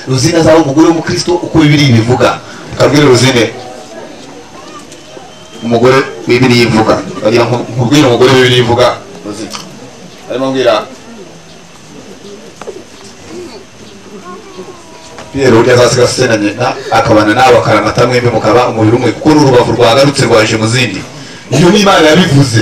ruzine azaba umugore w'umukristo uko bibiri bivuga ukabwira ruzine umugore bibiri yivuga bagira ngo nkubwire umugore bibiri yivuga ruzine arimo mbwira pierre urya azasiga asenanye na akabana nawe akaramata mwembi mukaba umubiri umwe kuko n'urubavu rwagarutse rwaje mu zindi iyo ni imana yabivuze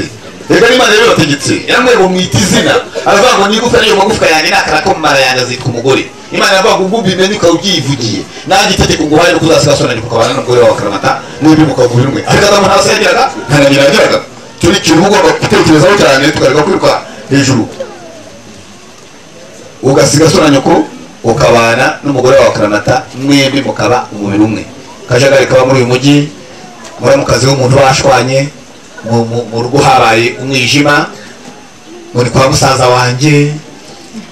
reka n'imana yabibategetse yaramubwira ngo mwite izina aravuga ngo n'igufwa n'iyo magufwa yanjye nakara ko mu mara yanjye azitwa umugore imana yavuga ngo ubwo ubimenye ukaba ubyivugiye nanjye itegeko ngo uhare nuko uzasiga asenanye mukabana n'umugore wawe akaramata mwembi mukavura umwe ariko azamuntu hasi yagiraga ntananyina yagiraga icyo ni ikintu ugomba gutekerezaho cyane tukareka kwiruka hejuru ugasiga asenanye ko ukabana n'umugore wawe akaramata mwembi mukaba umubiri umwe akajagari kaba muri uyu mujyi muri mu kazi w'umuntu bashwanye mu rugo habaye umwijima muri kwa musaza wanjye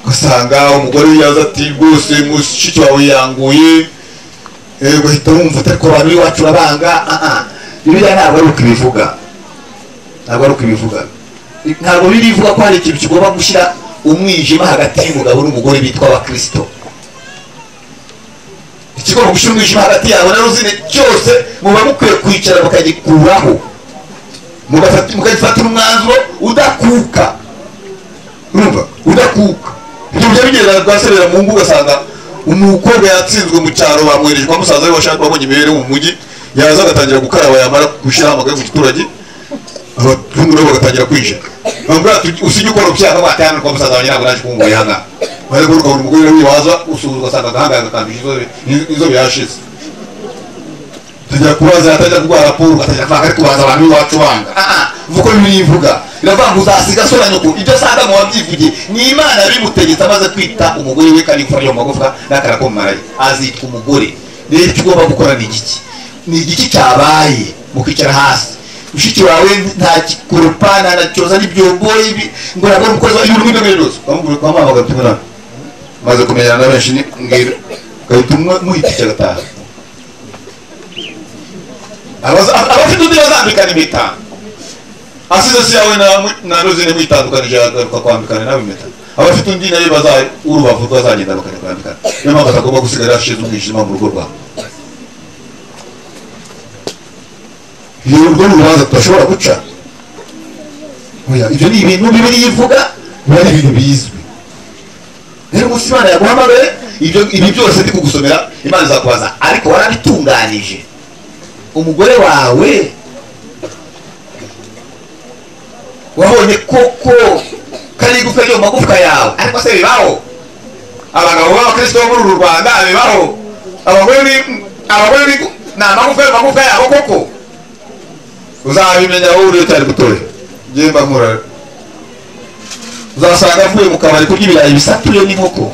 ugasanga umugore yaza ati rwose mushiki wawe yanguye ugahita wumva utari ko abantu b'iwacu urabanga biriya ntabwo ari uko ibivuga ntabwo ari uko ibivuga ntabwo birivuga ko hari ikintu kigomba gushyira umwijima hagati y'umugabo n'umugore bitwa abakirisito ikigomba gushyira umwijima hagati yawe na ruzine cyose muba mukwiye kwicara mukagikuraho mukagifatira umwanzuro udakuka urumva udakuka ibyo bijya bigenda rwasebera mu ngo ugasanga umukobwa yatsinzwe mu cyaro bamwereje kwa musaza we washaka wabonye imibereho mu mujyi yaza agatangira gukaraba yamara gushyiraho amagare mu giturage abatungu nabo bagatangira kwije bambura usijye ukora ubyaka watana kwa musaza wanjye ntabwo naje kumubonye hanga bari kuruka buri mugore wibaza usuhuza asanga agahangaza akambije izo bihashize tajya kubaza yatajya kuguha raporo ugatajya kuvanga ari kubaza abantu b'iwacu banga vuko birivuga biravuga ngo uzasiga asora nyoko ibyo asanga mu wabyivugiye ni imana bimutegetse amaze kwita umugore we kandi gufata iyo magufwa n'akara ko mumaraye azitwa umugore rero icyo ugomba gukora ni igiki ni igiki cyabaye mukicara hasi mushiki wawe nta kikurupa nta na cyoza n'ibyombo ibi ngo nabone umukozi wa y'ururimi rw'imirindozi bamubwira ko bamuhamagara utumwe nawe maze kumenyana na benshi ni mbwira ugahita muhitisha agataha abafite undi bazambikana impeta asize si yawe na ruzine mwitandukanije agaruka kwambikana nawe impeta abafite undi nayo baza urubavu rwazagenda bakajya kwambikana niyo mpamvu atagomba gusigara yashize umwijima mu rugo rwawe ni urwo ni urubanza tudashobora guca ibyo ni ibintu bibiri yivuga biba ari ibintu bizwi rero umunsi imana yaguhamagaye ibi byose ndi kugusomera imana izakubaza ariko warabitunganije umugore wawe wabonye koko kari igufwa ryo mu magufwa yawe ariko se bibaho abagabo b'abakristo bo muri uru rwanda bibaho abagore ni abagore ni ni amagufwa y'amagufwa yabo koko uzabimenya wowe uriyo cyari gutoya ngimba nkura uzasanga avuye mu kabari kurya ibirayi bisatuye n'inkoko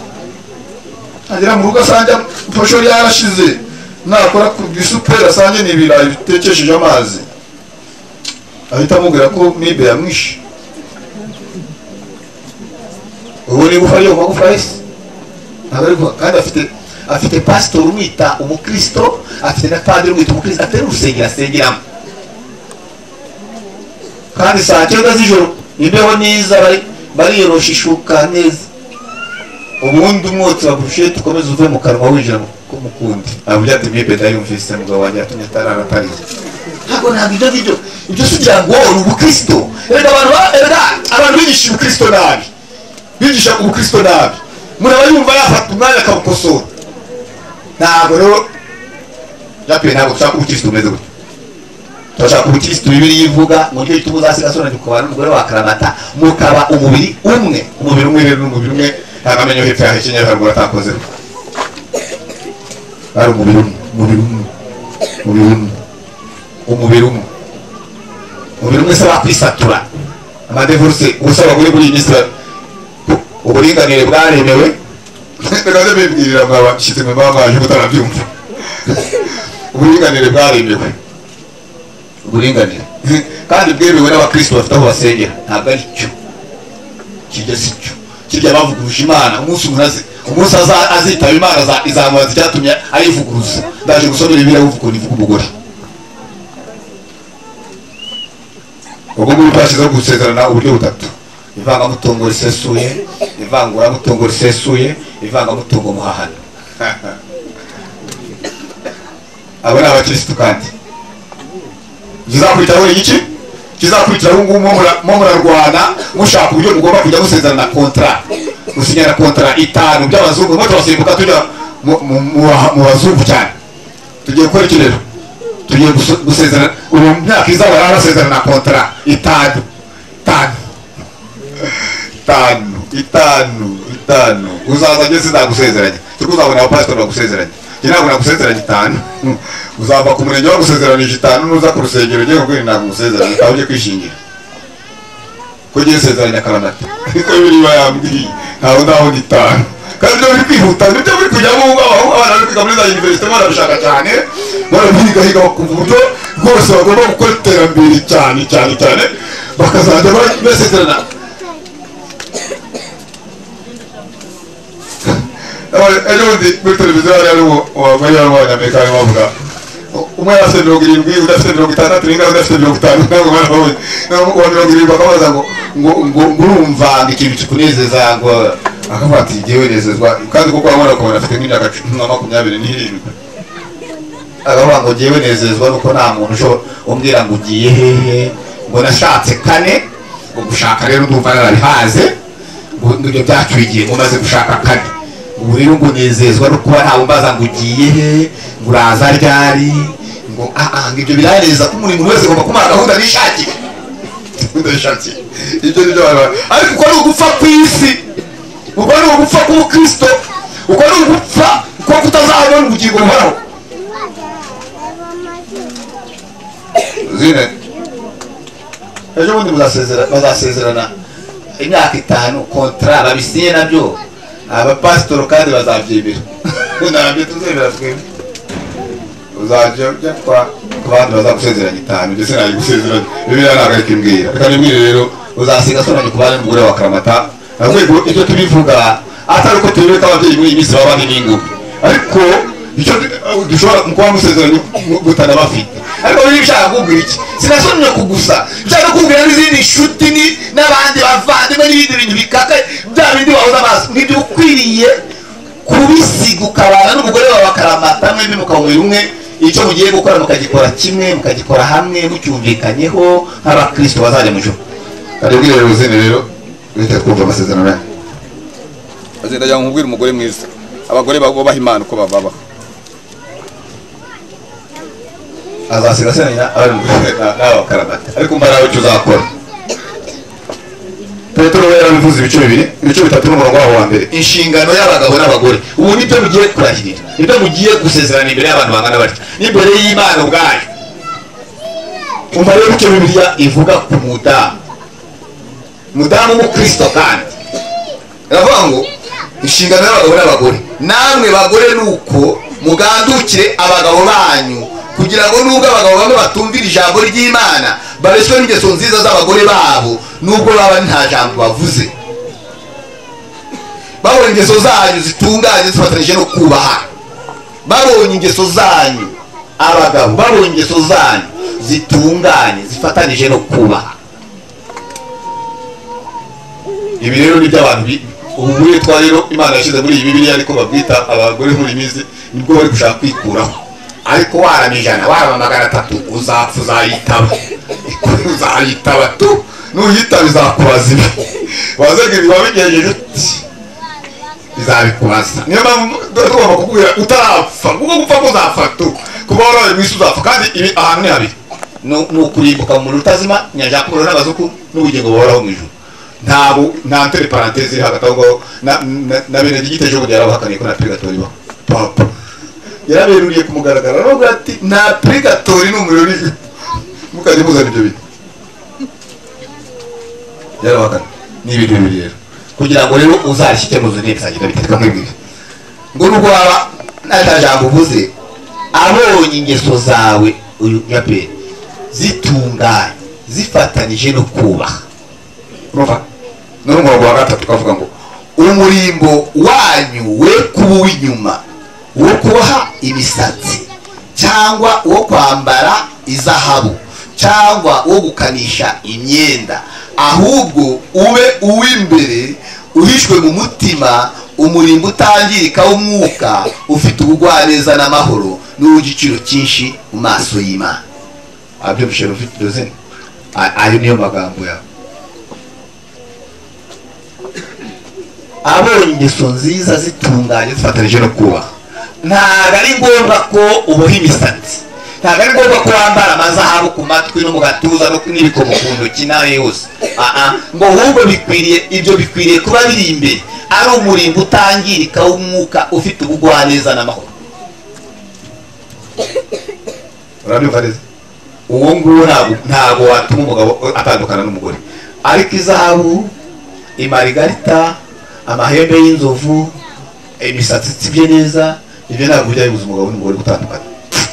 agera mu rugo asanga posho yarashize nakora ku isuperi asange ni ibirayi bitekesheje amazi ahita amubwira ko mibe yamwishe ubu ni igufa ryo mu magufa yahise ntabwo kandi afite afite pasitori umwita umukristo afite na padiri umwita umukristo afite n'urusengero asengeramo kandi saa cyenda z'ijoro imbeho neza bariyorosha ishuka neza ubundi umwotsi wa burushete ukomeza uve mu kanwa winjira mu kundi avuga ati mwibe ndayumvise mugabo wanjye yatumye atarara atariye ntabwo ntabwo ibyo ngibyo ibyo si ugira ngo ni ubukristo erega abantu erega abantu bigisha ubukristo nabi bigisha ubukristo nabi umuntu aba yumva yafata umwanya akabukosora ntabwo rero byapiye ntabwo dushaka ubukristo bumeze gutya turashaka ubukirisitu bibiri yivuga mu gihe cy'ubu uzasiga asura ukaba n'umugore wa karamata mukaba umubiri umwe umubiri umwe rero n'umubiri umwe nta namenyo hepfo yaho ikinyere haruguru atakozeho ari umubiri umwe umubiri umwe umubiri umwe umubiri umwe umubiri umwe se wakwisatura amadevurusi gusa abagore muri iyi minsi uburinganire bwaremewe rero bibwirira mwabashyize mu mabanga yaje mutarabyumva uburinganire bwaremewe uburinganire kandi bwemewe n'abakristo bafite aho basengera ntabwo ari cyo kijya si cyo kijya bavuguruje imana umunsi umuntu azi umunsi azitaba imana izamubaza icyatumye ayivuguruza ndaje gusomera ibiriya uvuga ni umugore ubwo ngubwo twashyizeho gusezerana uburyo butatu ivangamutungo risesuye ivanguramutungo risesuye ivangamutungo muhahano n'abakirisitu kandi kizakurikiraho iki kizakurikiraho ubu ngubu mo murarwana mushaka uburyo mugomba kujya musezerana kontara gusinyana kontara itanu by'abazungu mwe turasimbuka tujya mu- mu- mu- mu bazungu cyane tugiye gukora iki rero tugiye gusu- gusezerana ubu mu myaka iza baraba basezerana kontara itanu itanu itanu itanu itanu uzaza ageze nagusezeranye turi kuzabona abapasitori bagusezeranye njye ntabwo nagusezeranye itanu Hmm. uzava ku murenge bagusezeranije itanu nuza ku rusengero ugiye kubwira ntabwo ngusezeranye utawe ujye kwishingira ko ugiye usezeranye akaramata niko biriba yambwiye ntawe ndabona itanu kandi ibyo biri kwihuta nibyo biri kujyamo ubu ngubu ahubwo abana bari kwiga muri za univerisite barabishaka cyane barabihigahiga ku buryo rwose bagomba gukora iterambere cyane cyane cyane bakazajya ba- basezerana ejo bundi muri televiziyo hari harimo abagore b'abanyamerika barimo bavuga umwe yari afite mirongo irindwi undi afite mirongo itandatu n'ingabo undi afite mirongo itanu ntabwo bari babonye Naho uwa mirongo irindwi bakamubaza ngo ngo ngo urumva ikintu kikunezeza ngo akavuga ati ngewe nezezwa kandi kuko wabona ukabona afite nk'imyaka cumi na makumyabiri n'irindwi akavuga ngo ngewe nezezwa nuko nta muntu ushobora umbwira ngo ugiye hehe ngo nashatse kane ngo gushaka rero ndumva narabihaze ngo ibyo byacyuye igihe ngo umaze gushaka kane ubu rero ngo unezezwa no kuba ntawe umbaza ngo ugiye he ngo uraza ryari ngo aha ngo ibyo biranezeza ko umuntu wese agomba kumara gahunda yishakiye ndabishakiye ibyo ni byo abantu ba- ariko uko ni ugupfa ku isi uko ni ugupfa k'ubukristo uko ni ugupfa ko kutazabona ubugingo buhoraho zine ejo bundi muzasezera- bazasezerana imyaka itanu kontara babisinye nabyo abapasitoro kandi bazabyemera ntabyo tuzemera twebwe uzajya ujya kwa ku bandi bazagusezeranya itanu ndetse nayo gusezeranya bibiriya ntabwo ari kumbwira reka nimbwire rero uzasiga asoranye ku bandi n'umugore wa karamata ahubwo icyo tubivuga atari uko turebe ko ababyeyi muri iyi minsi baba bari n'ingufu ariko icyo du- dushobora mu kuba musezeranye mutanabafite ariko niba ushaka kukubwira iki sinasomye ku gusa nshaka no kukubwira n'izindi nshuti ni- n'abandi bavandimwe n'ibindi bintu bikaka bya bindi wahoza amaso n'ibyo ukwiriye kubisiga ukabana n'umugore wawe akaramata mwembi mukawumira umwe icyo mugiye gukora mukagikora kimwe mukagikora hamwe mucyumvikanyeho nk'abakristo bazajya mu ijuru kari bwire ruzine rero wite twumva amasezerano yanyu agenda ajya nkubwira umugore mwiza abagore babaha imana uko bababa azasiga asenanya abari mu n'abakaramata ariko mbarawe icyo uzakora petero we yarabivuze ibice bibiri ibice bitatu n'umurongo wabo wa mbere inshingano y'abagabo n'abagore ubu nibyo mugiye kurahirira nibyo mugiye gusezerana imbere y'abantu bangana batya n'imbere y'imana ubwayo umva rero icyo bibiliya ivuga ku mudamu mudamu w'umukristo kandi iravuga ngo inshingano y'abagabo n'abagore namwe bagore ni uko mugandukire abagabo banyu kugira ngo nubwo abagabo bamwe batumvira ijambo ry'imana babeshywe n'ingeso nziza z'abagore babo nubwo baba nta jambo bavuze babonye ingeso zanyu zitunganye zifatanije no kubaha babonye ingeso zanyu abagabo babonye ingeso zanyu zitunganye zifatanije no kubaha ibi rero ni iby'abantu bi- ubu witwa rero imana yashyize muri iyi bibiliya ariko babwita abagore muri iyi minsi nibwo bari gushaka kwikuraho ariko warama ijana warama magana atatu uzapfa uzayitaba uzayitaba tu nuyitaba izakubaza ibi waze ngo ibi wabigenjeje uti izabikubaza niyo mpamvu tuba tugomba kukubwira utarapfa kuko gupfa kuzapfa tu kuba waraye mu isi uzapfa kandi ibi ahantu ni habiri Ni- ni ukurimbuka mu muriro utazima nyanjakuro n'abazuku n'ubugingo buhoraho mu ijuru ntabwo nta tere parantezi iri hagati aho ngaho na- na- na bene giteye ejo bundi yarabahakaniye ko nta purigatori ibaho papa yaraberuriye ku mugaragaro aravuga ati nta purigatori ni umuriro uri mukajya muzana ibyo bintu yarabahakana ni ibintu bibiri rero kugira ngo rero uzarishye icyemezo n'ibisangirwa biterwa nk'ibiri ngo nubwo waba nta jambo uvuze abonye ingeso zawe uyu nyaperi zitunganye zifatanije no kubaha urumva none umurongo wa gatatu ukavuga ngo umurimbo wanyu we kuba uw'inyuma wo kuboha imisatsi cyangwa uwo kwambara izahabu cyangwa uwo gukanisha imyenda ahubwo ube uw'imbere uhishwe mu mutima umurimbo utangirika w'umwuka ufite ubugwaneza n'amahoro n'uwo igiciro cyinshi mu maso y'imana abyumvise rufite dozeni A- ayo niyo magambo yawe abonye ingeso nziza zitunganye zifatanije no kubaha ntabwo ari ngombwa ko uboha imisatsi ntabwo ari ngombwa ko wambara amazahabu ku matwi no mu gatuza no- n'ibikomo ku ntoki nawe yose aha ngo ahubwo bikwiriye ibyo bikwiriye kuba biri imbere ari umurimbo utangirika w'umwuka ufite ubugwaneza n'amahoro urabyumva neza uwo nguwo ntabwo ntabwo watuma umugabo atandukana n'umugore ariko izahabu imarigarita amahembe y'inzovu imisatsi itsibye neza ibyo ntabwo ujya bibuza umugabo n'umugore gutandukana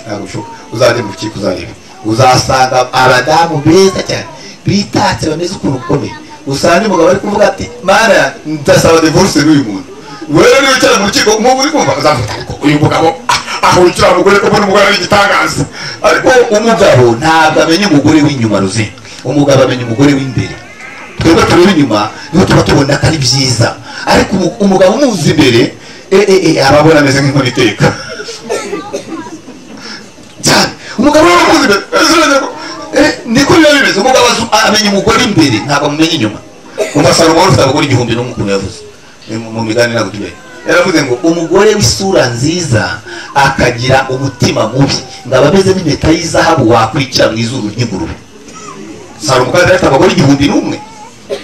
ntabwo bishoboka uzajya mu rukiko uzareba uzasanga abadamu beza cyane bitatse bameze ukuntu ukomeye usanga umugabo ari kuvuga ati mana ndasaba divorce n'uyu muntu wewe niba wicara mu rukiko nk'ubu uri kumva uzavuga ariko uyu mugabo ahurikira umugore kuko n'umugore ari igitangaza ariko umugabo ntabwo amenya umugore w'inyuma ruzi umugabo amenya umugore w'imbere twebwe tureba inyuma niho tuba tubona ko ari byiza ariko umu- umugabo umuzi imbere eh, eh, eh, aba abona ameze nk'inkoni iteka cyane umugabo we umuzi imbere eh, zirajya ko- eh, niko biba bimeze umugabo azi- amenya umugore imbere ntabwo amumenya inyuma umusaruro wari ufite abagore igihumbi n'umwe ukuntu yavuze eh, mu- mu migani ntabwo tujyayo yaravuze ngo umugore w'isura nziza akagira umutima mubi ngo aba ameze nk'impeta y'izahabu wakwikira mu izuru ry'ingurube salomo kandi afite abagore igihumbi n'umwe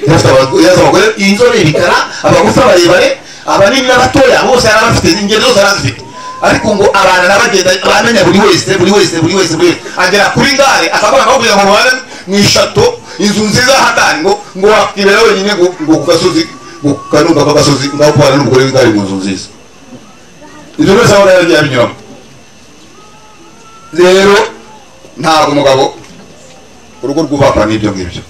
yari afite abagore- yari afite abagore inzobe ibikara abagufi abarebare abanini n'abatoya bose yari abafite ingendo zose yari azifite ariko ngo abantu n'abagenda bamenya buri wese buri wese buri wese buri wese agera kuri gare akavuga ngo kugira ngo mubane mu ishato inzu nziza hatari ngo ngo wakwibera wenyine ngo ngo ku gasozi ngo ku kanunga k'agasozi ngaho kubana n'umugore w'igare mu nzu nziza ibyo byose aba yari yabinyuramo rero ntabwo umugabo urugo rwubakwa n'ibyo ngibyo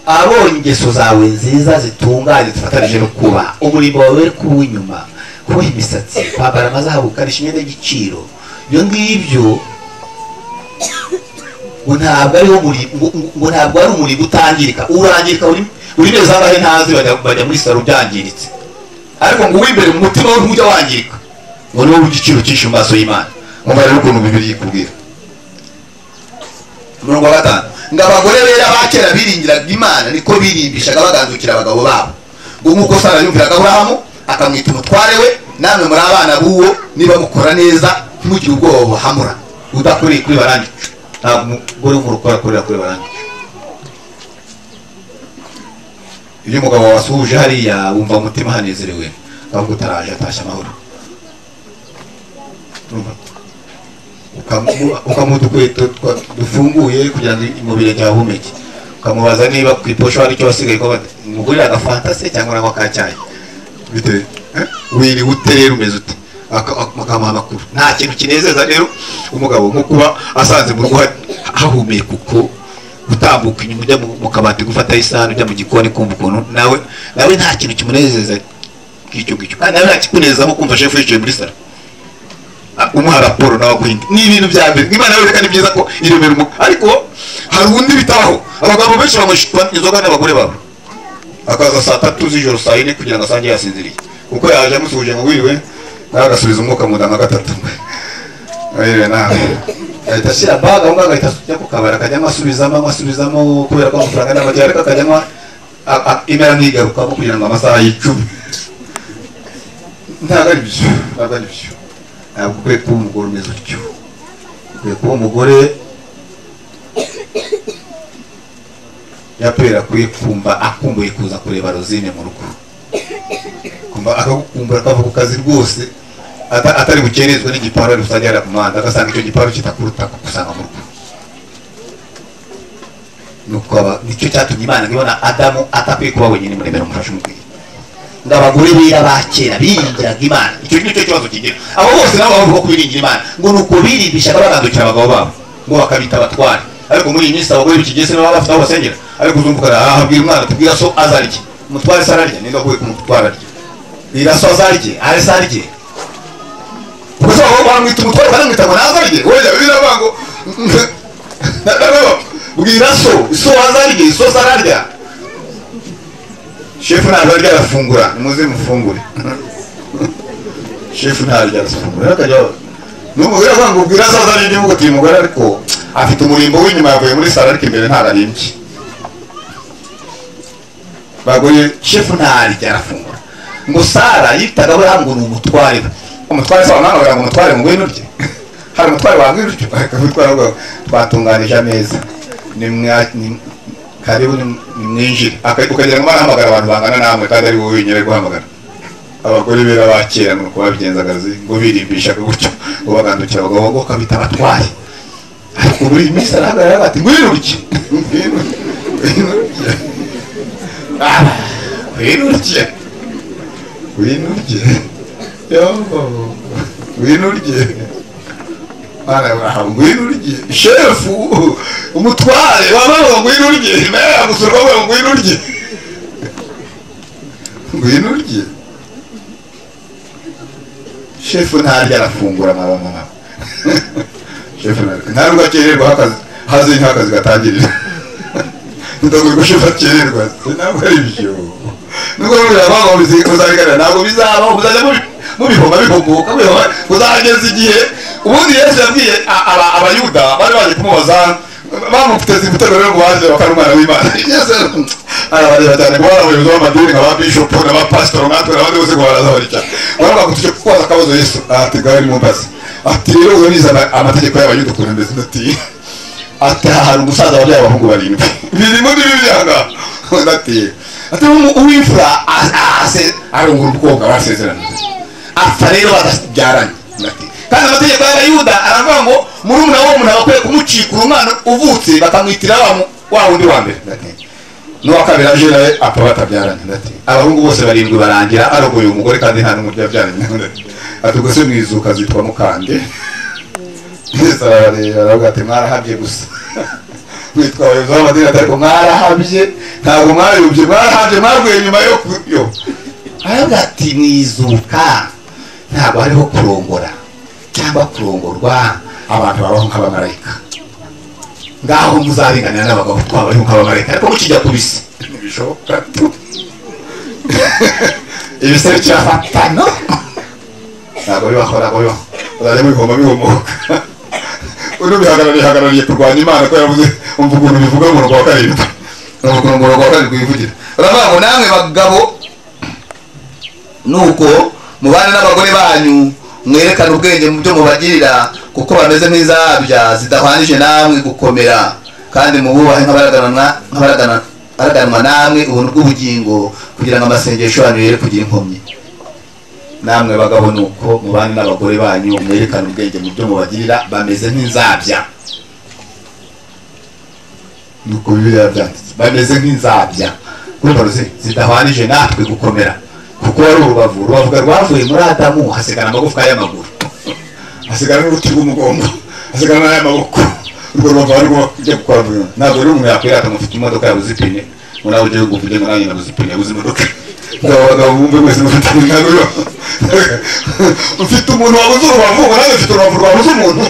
abonye ingeso zawe nziza zitunganye zifatanije no kuba umurimbo wawe uri kuba inyuma kuboha imisatsi kwambara amazahabu ukarisha imyenda y'igiciro ibyo ngibyo ngo ntabwo ariho muri- ngo ngo ntabwo ari umurimbo utangirika urangirika uri uri neza abahe ntazi bajya bajya muri salo byangiritse ariko ngo uw'imbere mu mutima we ntujya wangirika ngo niwo w'igiciro cyinshi mu maso y'imana mwumva rero ukuntu bibiri ikubwira umurongo wa gatanu ngo abagore bera ba kera biringiraga imana niko birimbishaga bagandukira abagabo babo ngo nk'uko sara yumviraga aburahamu akamwita umutware we namwe muri abana b'uwo niba mukora neza ntimugire ubwoba buhamura udakoreye kuri barandi ntabwo umugore w'umurokore akorera kuri barandi iyo umugabo wasuhuje hariya wumva umutima hanezerewe ahubwo utaraje atashye amahoro ukamu- ukamuha udukweto twa- dufunguye kugira ngo imubiri yawe uhumeke ukamubaza niba ku iposho hari icyo wasigaye ko umugurira agafanta se cyangwa nako kacyayi bitewe eh? wiriwe ute rero umeze ute Aka- ak- akamuha amakuru nta kintu kinezeza rero umugabo nko kuba asanze mu rugo ha- hahumeka uko gutambuka inyuma ujya mu- mu kabati gufata isahani ujya mu gikoni kumva ukuntu nawe nawe nta kintu kimunezeza nk'icyo ngicyo kandi nawe nta kikunezeza nko kumva shefu yicaye muri salo umuha raporo nawe aguhinga ni ibintu bya mbere imana yereka ni byiza ko iremera umuntu ariko hari undi bitabaho abagabo benshi bamushwa inzoga n'abagore babo akaza saa tatu z'ijoro saa yine kugira ngo asange yasinziriye kuko yaje amusuhuje ngo wiriwe nawe agasubiza umwuka mu nda nka gatatu wiriwe nawe ahita ashyira baga aho ngaho agahita ajya ku kabari akajyamo asubizamo anywa, asubizamo kubera ko amafaranga n'amajyari ariko akajyamo imera ntigarukamo kugira ngo amasaha yicumi ntabwo ari byo ntabwo ari byo ntabwo ukwiye kuba umugore umeze utyo ukwiye kuba umugore yapera akwiye kumva akumbuye kuza kureba rozine mu rugo kumva akagukumbura akava ku kazi rwose ata- atari bukerezwe n'igiparu ari gusajya yari ku muhanda agasanga icyo giparu kitakuruta kukusanga mu rugo nuko aba- nicyo cyatumye imana ibona adamu atakwiye kuba wenyine muremera umufasha umubwira ngo abagore bera ba kera biringiraga imana icyo ni cyo kibazo kigira abo bose nabo bavuga ko biringira imana ngo ni uko birimbishaga bagandukira abagabo babo ngo bakabita abatware ariko muri iyi minsi abagore bikigeze nabo baba bafite aho basengera ariko uzumvukana aha habwira umwana tubwira so azarye umutware se ararya ninde wavuye ku mutware arya bwira so azarye ari se arye ubwo se abagabo bamwita umutware baramwita ngo nazarye oya biravuga ngo bwira so so azarye so se ararya shefu ntabwo arya arafungura nimuze mufungure shefu ntaryo arasafungura akajya n'umugore avuga ngo ubwira azaza n'igihugu ati uyu mugore ariko afite umurimbo w'inyuma yavuye muri salo ariko imbere ntararimbye bagoye shefu ntaryo arafungura ngo sara yitaga buriya ngo ni umutware we umutware se wamwana wagira ngo umutware mu ngwino rye hari umutware wawe ngwino rye umutware wawe twatunganije ameza ni mwa- ni- karibu ni ni mwinjire Aka- ukagira ngo barahamagara abantu bangana namwe kandi ari wowe wenyine ari guhamagara abagore bera ba kera nuko babigenzaga zi- ngo birimbishaga gutyo ngo bagandukira abagabo ngo kabita abatwaye ariko buri minsi arahagarara bati ngwino rye ngwino ngwino rye Ah, ngwino rye ngwino rye yombo ngwino rye ngwino urye shefu umutware wamama ngwino urye nawe yamusura wawe ngwino urye ngwino urye shefu ntarya arafungura mama mama shefu ntarya ntabwo akererwa hakazi haze niho akazi gatangirira ndabona ko shefu akererwa ntabwo ari byo nubwo buriya abana muzabiganira ntabwo bizabaho muzajya mubi- mubihoma bihomoka mubihoma muzageza igihe ubundi yesu yabwiye a- aba- abayuda bari baje kumubaza bamuteze ibitego rero ngo baje bakaba umwana w'imana yesu yari- arabareba cyane kuba abayobozi b'amadini nka ba bishopu n'abapasitoro nkatwe n'abandi bose ngo baraza barya baravuga ngo tujye kukubaza akabazo yesu ati gawe nimumbaze ati rero ubu nize ama- amategeko y'abayuda ukuntu ameze ati ati aha hari umusaza wabyaye abahungu barindwi birimo n'ibibyanga ati ati umu- uwimfura a- a- ase- arungura umukobwa basezerana apfa rero badabyaranye Ati, kandi amategeko y'abayuda aravuga ngo muri umuna w'umuntu aba akwiye kumucikura umwana uvutse bakamwitira wa mu- wa wundi wa mbere Ati, n'uwa kabiri aje nawe apfa batabyaranye Ati, abahungu bose barindwi barangira arogoye umugore kandi nta n'umuryo yabyaranye Ati, ati ubwo se mwizuka zitwa mukande yesu arabareba aravuga ati mwarahabye gusa witwa abayobozi b'amadini ati ariko mwarahabye ntabwo mwariyubye mwarahabye mwavuye nyuma yo ku- yo aravuga ati mwizuka ntabwo hariho kurongora cyangwa kurongorwa abantu babaho nk'abamarayika ngaho muzarenganira n'abagabo twabayeho nk'abamarayika ariko mukijya ku bisi ntibishoboka ibisebe kirafatana ntabwo bibaho ntabwo bibaho uzajya mubihoma bihomoka uno bihagarariye hagarariye kurwanya imana ko yavuze umva ukuntu bivuga mu rwa karindwi umva ukuntu mu rwa karindwi bivugira uravuga ngo namwe bagabo nuko mubane n'abagore banyu mwerekane ubwenge mu byo mubagirira kuko bameze nk'izabya zidahwanije namwe gukomera kandi mububahe nk'abaraganwa- nk'abaragana- abaraganwa namwe ubuntu bw'ubugingo kugira ngo amasengesho yanyu yere kugira inkomyi namwe bagabo ni uko mubane n'abagore banyu mwerekane ubwenge mu byo mubagirira bameze nk'inzabya nuko bibiliya byanditse bameze nk'inzabya urumva ruzi zidahwanije natwe gukomera kuko wari urubavu urubavu rwavuye muri adamu hasigara amagufwa y'amaguru hasigara n'uruti rw'umugongo hasigara n'ay'amaboko urwo rubavu ari rwo rujya gukora vuba ntabwo rero umuntu yakwirata ngo ufite imodoka yabuze ipine ngo nawe ujye kuvuga ngo nawe nyine yabuze ipine yabuze imodoka ngo abagabo bumve mwese mufite ntabwo biba ufite umuntu wabuze urubavu ngo nawe ufite urubavu rwabuze umuntu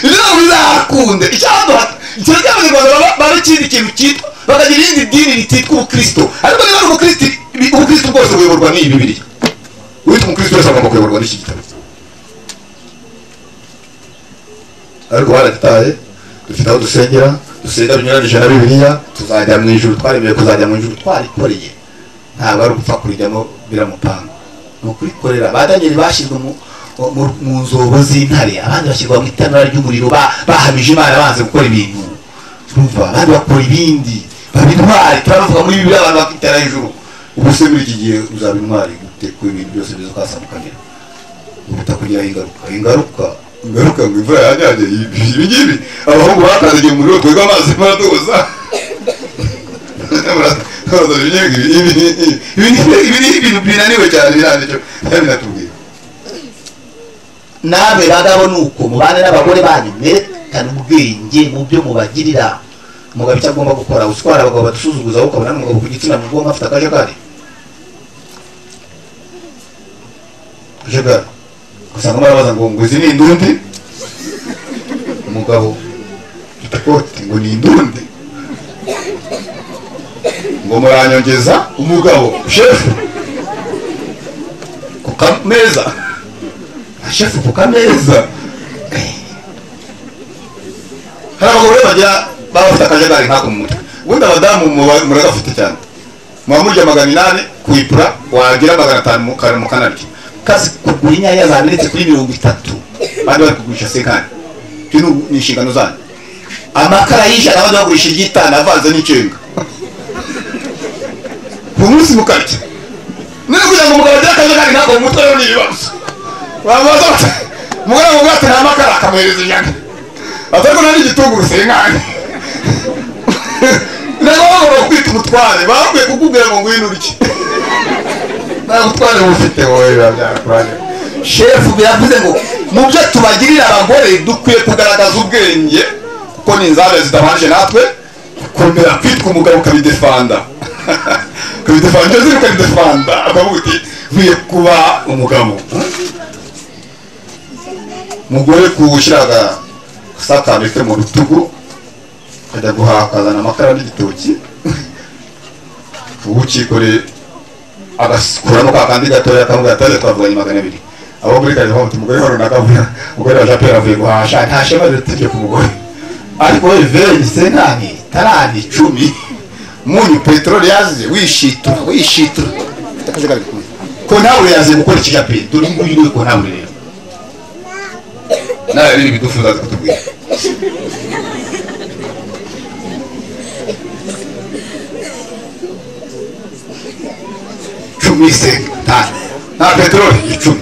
ibyo bizakunde icyaduha ikintu cy'abanyarwanda baba- baba ikindi kintu cyitwa bakagira irindi dini rititwa ubukristo ariko niba ari ubukristo ubukristo bwose buyoborwa n'iyi bibiriya uwita umukristo wese agomba kuyoborwa n'iki gitabo ariko barataye dufite aho dusengera dusenga binyuranyije na bibiliya tuzajya mu ijuru twaremewe kuzajya mu ijuru twarikoreye ntabwo ari ugupfa kurijyamo biramupanga ni ukurikorera ba daniyeli bashyizwe mu mu- mu nzobo z'intare abandi bashyirwa mu itanura ry'umuriro ba- bahamije imana banze gukora ibintu urumva abandi bakora ibindi baba intwari turavuga muri bibiliya abantu bakitera hejuru ubu se muri iki gihe uzaba intwari gute ku ibintu byose biza ukasamukanyira butakugiraho ingaruka ingaruka ingaruka ngo imvura yanyagiye ibi ngibi abahungu bakandagiye umuriro twebwe amazi baratuza ibi ni ibintu binaniwe cyane birandicyo binatubwira namwe bagabo nuko mubane n'abagore banyu mwerekane ubwenge mu byo mubagirira umugabo icyo agomba gukora uswara abagabo badusuzuguza wowe ukabona n'umugabo ku gitsina mu bwonko afite akajagari akajagari usanga barabaza ngo ngo izi ni indundi umugabo ufite ikoti ngo ni indundi ngo muranyongeza umugabo shefu kameza shefu ku kameza hari abagore bagira baba bafite akajagari nk'ako mu mutwe ubundi abadamu muba- muragafite cyane muba murya magana inani ku ipura wagira magana atanu mu kanwa mukanarya kazi kugura inyanya zamenetse kuri mirongo itatu abandi bari kugurisha sekani ibyo ni ubu- ni inshingano zanyu amakara y'ijana abandi bagurisha igitanda avanze n'icenga ku munsi mukarya niba kugira ngo umugabo agire akajagari nk'ako mu mutwe rero ni ibibazo wabaza bati umugore wamubwira ati nta makara akamuhereza inyana atari ko nari igitunguru senkani ntabwo bagomba kwita umutware baba bakwiye kukubwira ngo ngwino urye nta butware bufite wowe biba byarakuranye shefu biravuze ngo mu byo tubagirira abagore dukwiye kugaragaza ubwenge kuko ni inzabere zitabanje natwe kongera kwitwa umugabo ukabidefanda ukabidefanda ibyo ziri ukabidefanda akavuga uti nkwiye kuba umugabo mugore kuwushyiraga sakamete mu rutugu ukajya guhaha ukazana amakara n'igitoki uwukikoreye agakuramo ka kandi gatoya kamubwira ati twavuganye magana abiri abo muri kare bavuga umugore wa runaka avuga umugore wa japeri avuye guhasha nta shema zitibye ku mugore ariko we veni senani tarani icumi munyu peteroli yazize wishitura wishitura Ufite akajagari kumwe. ko nawe yaziye gukora ikijaperi dore nguyu niwe ko nawe rero nawe biri bidufuza azi kutubwira cumi se tanu nta peteroli icumi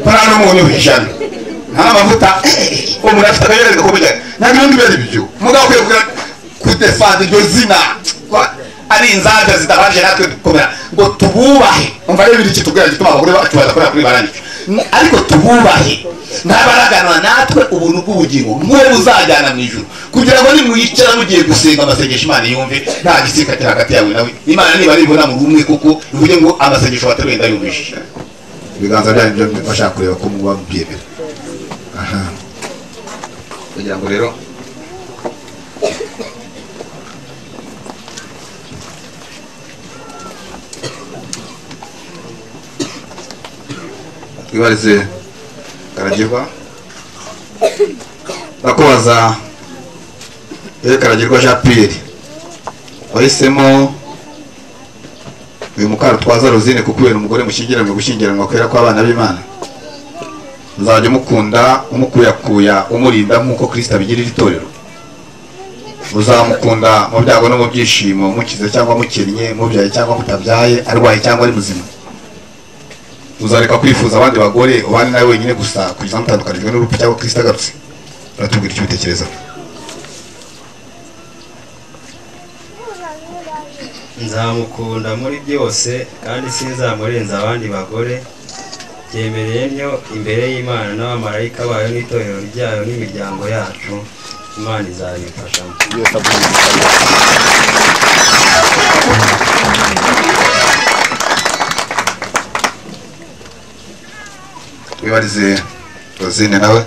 nta n'umunyu ijana nta mavuta umuntu afite akajagari gakomeye nta n'ibindi bibazo ibyo mugabo ukwiye kugira kudefanda iryo zina Kuba ari inzabya zitabanje natwe dukomera ngo tububahe umva rero ibindi kitubwira gituma abagore bacu badakorera kuri barangije ariko tububahe ntabaraganwa natwe ubuntu bw'ubugingo mwe buzajyana mu ijuru kugira ngo nimwicara mugiye gusenga amasengesho imana yumve nta gisika kiri hagati yawe nawe imana niba nibona mu bumwe kuko ivuge ngo amasengesho wateruye ndayumvishije ibiganza byanyu byo bashaka kureba ko muba mubyemera aha kugira ngo rero twibarize karagirwa ndakubaza yewe karagirwa jean pierre wahisemo uyu mukarutwaza rosine kuko kubera umugore mushyingiranwe gushyingiranwa kwera kw'abana b'imana muzajya mukunda umukuyakuya umurinda nk'uko kirisita abigirira itorero muzamukunda mu byago no mu byishimo mukize cyangwa mukennye mubyaye cyangwa mutabyaye arwaye cyangwa ari muzima uzareka kwifuza abandi bagore ubane nawe wenyine gusa kugeza mutandukanijwe n'urupfu cyangwa kirisita agarutse uratubwira icyo ubitekereza nzamukunda muri byose kandi sinzamurenza abandi bagore byemereye ntyo imbere y'imana n'abamarayika bayo n'itorero ryayo n'imiryango yacu imana izabifashamo wibarize rosine nawe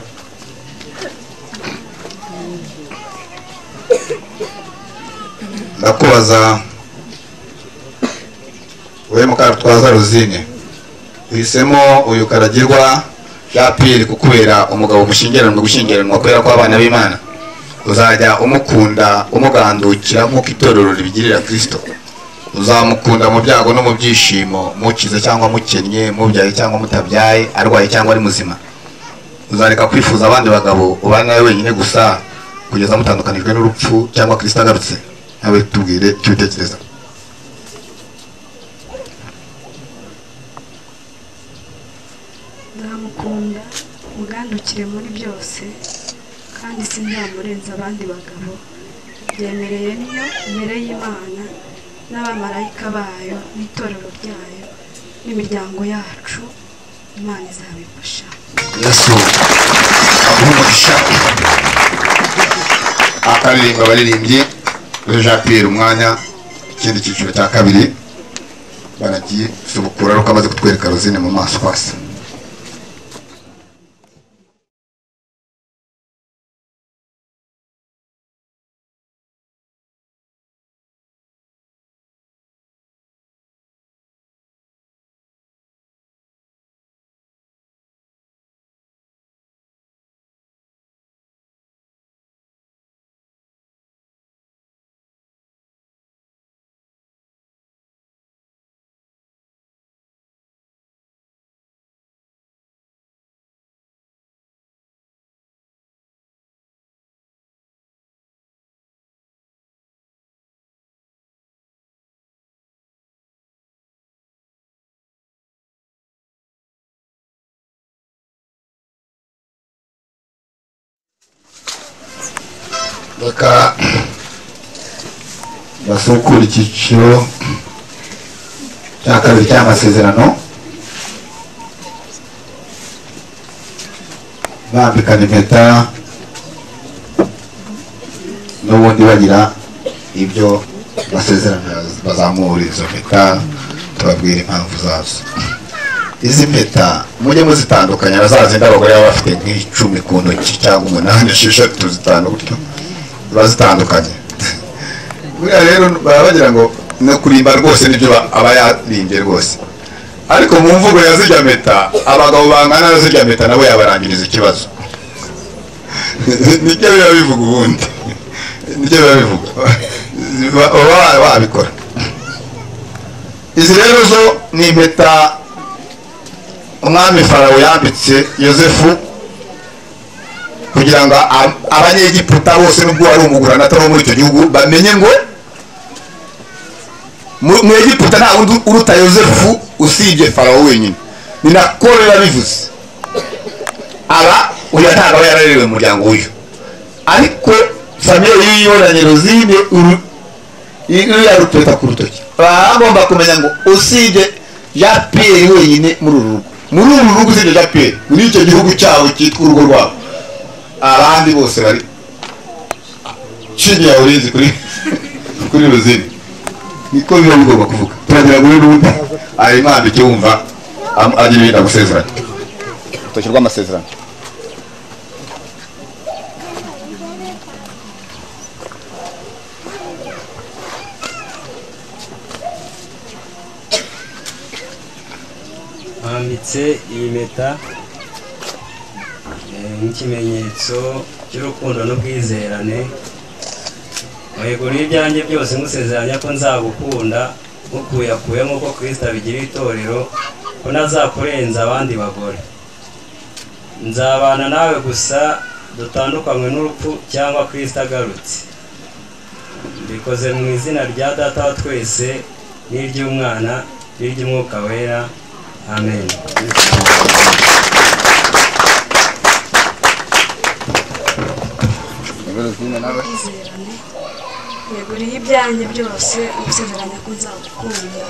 ndakubaza wowe mukarutwaza rosine uhisemo uyu karagirwa yapiri kukubera umugabo mushyingiranwa gushyingiranwa kubera ko abana b'imana uzajya umukunda umugandukira nk'uko itorero ribigirira kirisito uzamukunda mu byago no mu byishimo mukize cyangwa mukennye mubyaye cyangwa mutabyaye arwaye cyangwa ari muzima uzareka kwifuza abandi bagabo ubane nawe wenyine gusa kugeza mutandukanijwe n'urupfu cyangwa kirisita agarutse nawe tubwire icyo ubitekereza nzamukunda mugandukire muri byose kandi sinzamurenza abandi bagabo byemereye niyo imbere y'imana n'abamarayika bayo n'itorero ryayo n'imiryango yacu imana izabifasha yesu aguha umugisha akaririmba abaririmbyi kuri jean pierre umwanya ikindi cyiciro cya kabiri baragiye subukura ariko amaze kutwereka rozine mu maso hasi baka basukura icyiciro cya kabiri cy'amasezerano bambikana impeta n'ubundi bagira ibyo basezerana bazamura izo mpeta tubabwira impamvu zazo izi mpeta mujye muzitandukanya na za zindi abagore baba bafite nk'icumi ku ntoki cyangwa umunani esheshatu zitandukanye ziba zitandukanye buriya rero baba bagira ngo no kurimba rwose nibyo ba- aba yarimbye rwose ariko mu mvugo ya zirya mpeta abagabo bangana na zirya mpeta nabo yabarangiriza ikibazo nibyo biba bivuga ubundi nibyo biba bivuga Ba- baba babikora izi rero zo ni impeta umwami farawo yambitse yosefu kugira ngo a- abanyegiputa bose nubwo wari umugurana atari uwo muri icyo gihugu bamenye ngo mu- mu egiputa nta wundi uruta yosefu usibye farawo wenyine ni nako biba bivuze aba uyu ntabwo aba yararerewe mu muryango w'uyu ariko famille y'iyibonaniro zibye uru- iriya rupeta ku rutoki baba bagomba kumenya ngo usibye jean pierre wenyine muri uru rugo muri uru rugo usibye jean pierre muri icyo gihugu cyabo cyitwa urugo rwabo abandi bose bari chini ya ulinzi kuri kuri ruzini niko biba bigomba kuvuga turagira ngo rero ubundi ayimana icyo wumva am- agira ibintu agusezeranya urutoki rw'amasezerano bambitse iyi mpeta eh, nk'ikimenyetso cy'urukundo n'ubwizerane mweguriye ibyanjye byose nkusezeranya ko nzagukunda nkukuyakuye nk'uko kirisita abigira itorero ko ntazakurenza abandi bagore nzabana nawe gusa dutandukanywe n'urupfu cyangwa kirisita agarutse mbikoze mu izina rya data wa twese n'iry'umwana n'iry'umwuka wera amen ubwizerane yaguriye ibyanjye byose usezeranya ko nzagukunda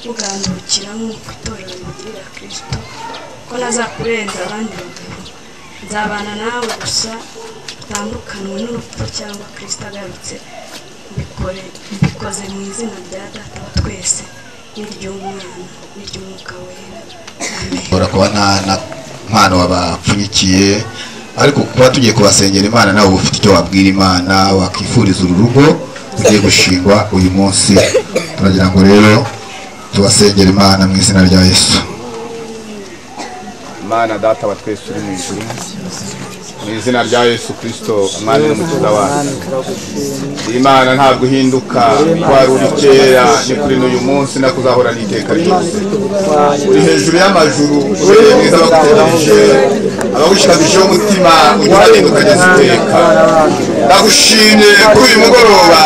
mugandukira nk'uko itorero ribigirira kirisito ko ntazakurenza abandi bagabo nzabana nawe gusa utandukanywe n'urupfu cyangwa kirisito agarutse mbikore mbikoze mu izina rya data wa twese n'iry'umwana n'iry'umwuka wera amen ushobora kuba nta na mpano wabapfunyikiye ariko kuba tugiye kubasengera imana nawe uba ufite icyo wabwira imana wakifuriza uru rugo ugiye gushingwa uyu munsi turagira ngo rero tubasengere imana mu izina rya yesu imana data wa twese uri mu ijuru mu izina rya yesu kirisito imana n'umukiza wacu imana ntabwo ihinduka ko wari uri kera ni kuri n'uyu munsi no kuzahorana iteka ryose uri hejuru y'amajuru ubereye mwiza abagutegereje abagushikamijeho umutima uguharanire ukageza iteka ndagushimye kuri uyu mugoroba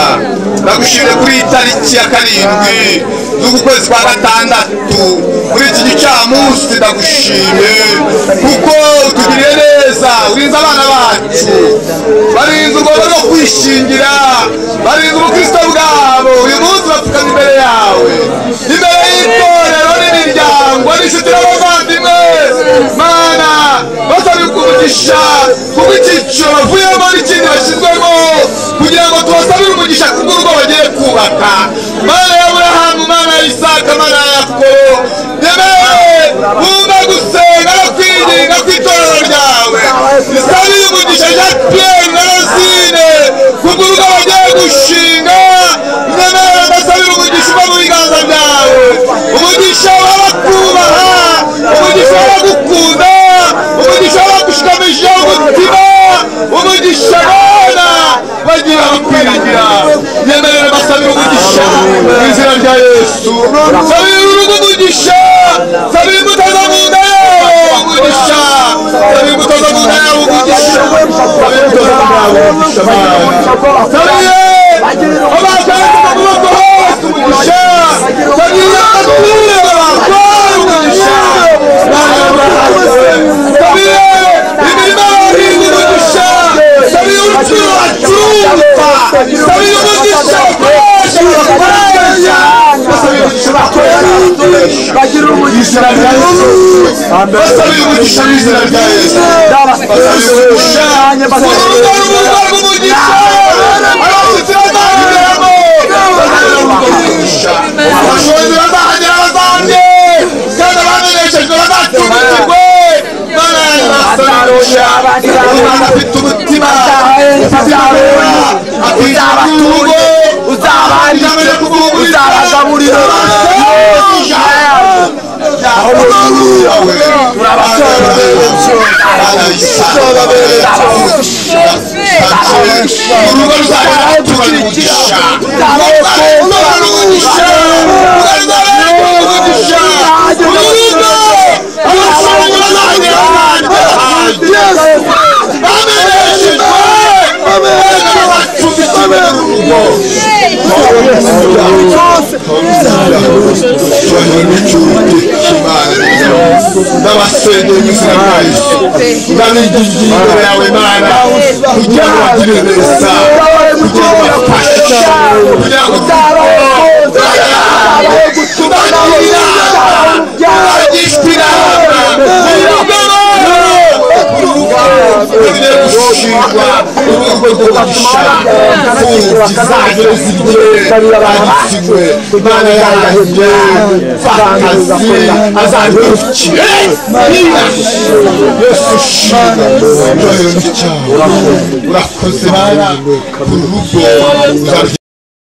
ndagushimye kuri iyi tariki ya karindwi z'uku kwezi kwa gatandatu muri iki gicamunsi ndagushimye kuko utugiriye neza urinze abana bacu barinze ugomba no kwishingira barinze ubukristo bwabo uyu munsi bapfukama imbere yawe imbere y'itorero n'imiryango n'inshuti n'abavandimwe mana basabye umugisha kuko icyiciro bavuyemo n'ikindi bashyizwemo kugira ngo tubasabire umugisha kubw'urugo bagiye kubaka mana ya burahamu mana ya isaka mana ya yakobo yemewe bumva gusenga no kwinginga kw'itorero ryawe isabire umugisha jean pierre na rosine kubw'urugo bagiye gushinga yemewe ndasabire umugisha uva mu biganza byawe umugisha w'abakubaha umugisha w'abagukunda umugisha w'abagushikamishije umutima umugisha abana bagira bakwiringira yemerera basabira umugisha mu izina rya yesu sabira urugo umugisha sabira imbuto zo mu nda yawe umugisha sabira imbuto zo mu nda yawe umugisha sabira imbuto zo mu nda yawe umugisha sabira abashaka kuboko hose umugisha sabira abaturage bakora umugisha Bana b'Abrahamu. Sabira imirima bahinga umugisha sabira ubucuruzi bacuruza bagira umugisha izina rya yesu amen basabira umugisha mu izina rya yesu basabira umugisha Cyane basabira urugo rw'urugo rw'umugisha abashyitsi bazageramo basabira urugo rw'umugisha abashobozi bazahagera bazahane kandi abaneneshejwe bazacumbikirwe Baraye basarushya, umwana afite umutima, afite imbaraga, afite urugo, uzabaha ijambo ryo kuvugurura, uzabagaburira n'abasenge mu izina rya yesu ndabigize imbere yawe mana kugira ngo bagire neza kugira ngo bafashe kugira ngo urakoze bana urugo uzarya